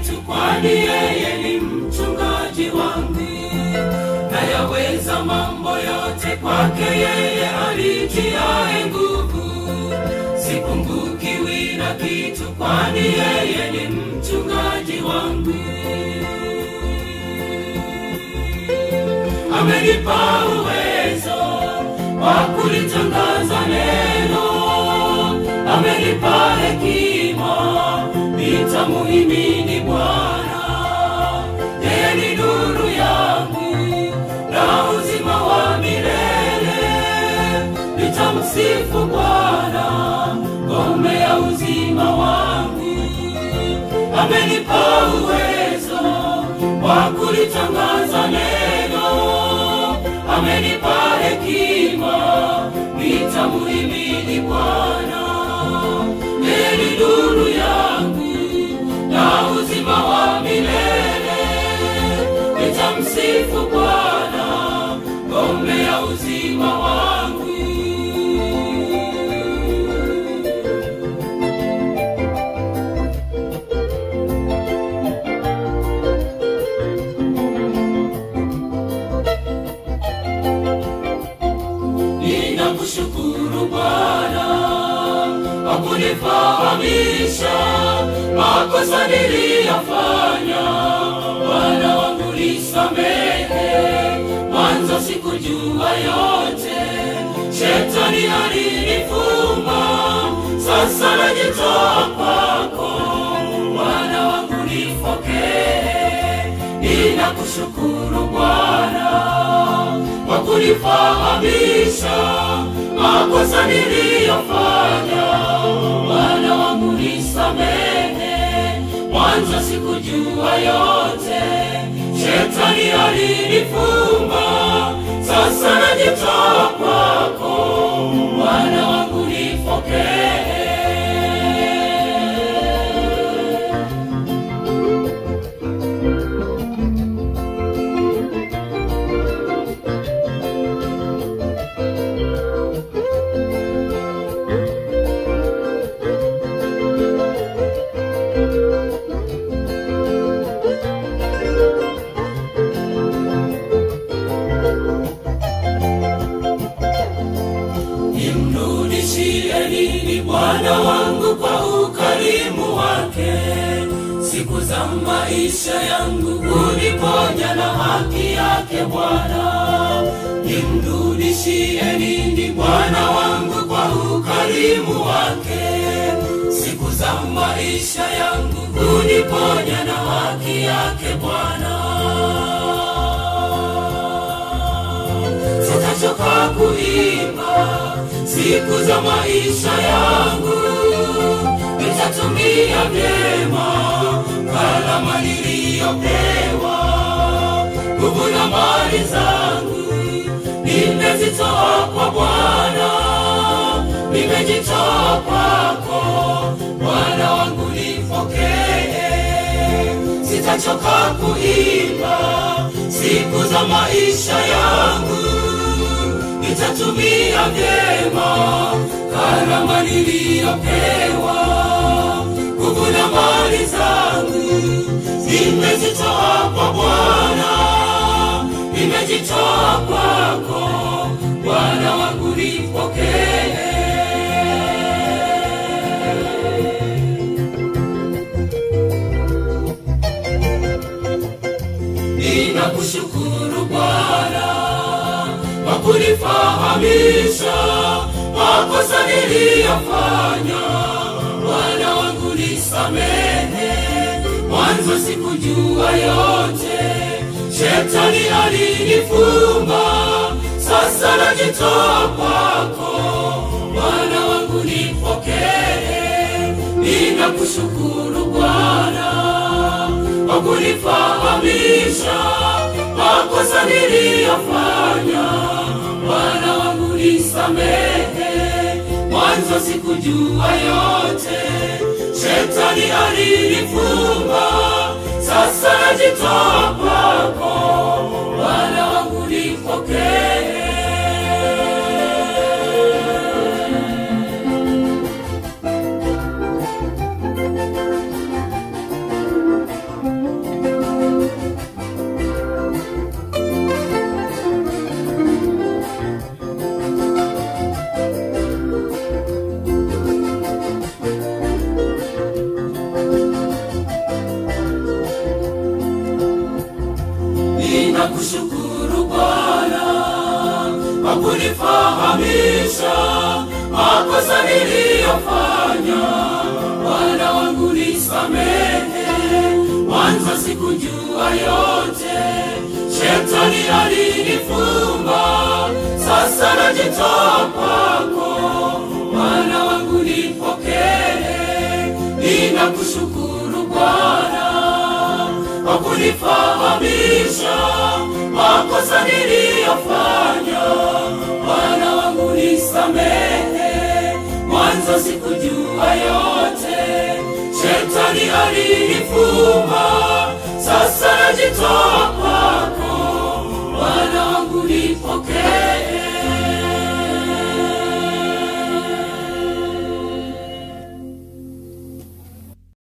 kitu, kwani yeye ni mchungaji wangu. Nayaweza mambo yote kwake yeye alitiaye nguvu. Sipungukiwi na kitu, kwani yeye ni mchungaji wangu. Amenipa uwezo wa kulitangaza neno, amenipa hekima, nitamuhimidi Bwana. Yeye ni nuru yangu na uzima wa milele, nitamsifu Bwana, ngome ya uzima wangu. Amenipa uwezo wa kulitangaza neno, amenipa hekima, nitamuhimidi Bwana. Yeye ni nuru yangu na uzima wa milele, nitamsifu Bwana, ngome ya uzima wangu. Ninakushukuru Bwana kwa kunifahamisha makosa niliyafanya. Bwana wangu nisamehe, mwanzo sikujua yote, shetani alinifuma, sasa najitoa kwako. Bwana wangu nipokee, ninakushukuru Bwana kwa kunifahamisha makosa niliyofanya. Bwana wangu nisamehe, mwanzo sikujua yote, shetani alinifumba, sasa najitoa kwako. Bwana wangu nipokee. Nimrudishie nini Bwana wangu kwa ukarimu wake? Siku za maisha yangu uniponya na haki yake Bwana. Nimrudishie nini Bwana wangu kwa ukarimu wake? Siku za maisha yangu uniponya na haki yake Bwana. sitachoka kuimba siku za maisha yangu, nitatumia vyema kalama niliyopewa, nguvu na mali zangu nimezitoa kwa Bwana, nimejitoa kwako Bwana wangu nipokee sitachoka kuimba siku za maisha yangu, nitatumia vyema karama niliyopewa, nguvu na mali zangu nimezitoa kwa Bwana, nimejitoa kwako Bwana wangu nipokee. Ninakushukuru Bwana kwa kunifahamisha makosa niliyofanya. Bwana wangu nisamehe, mwanzo sikujua yote, shetani alinifumba, sasa najitoa kwako. Bwana wangu nipokee, ninakushukuru Bwana kwa kunifahamisha makosa niliyofanya. Bwana wangu nisamehe, mwanzo sikujua yote, shetani alinifumba, sasa najitoa kwako. Bwana wangu nipokee. ninakushukuru Bwana kwa kunifahamisha makosa niliyofanya. Bwana wangu nisamehe, mwanzo sikujua yote, shetani alinifumba, sasa najitoa kwako. Bwana wangu nipokee, ninakushukuru Bwana kwa kunifahamisha makosa niliyofanya. Bwana wangu nisamehe, mwanzo sikujua yote, shetani alinifuma, sasa najitoa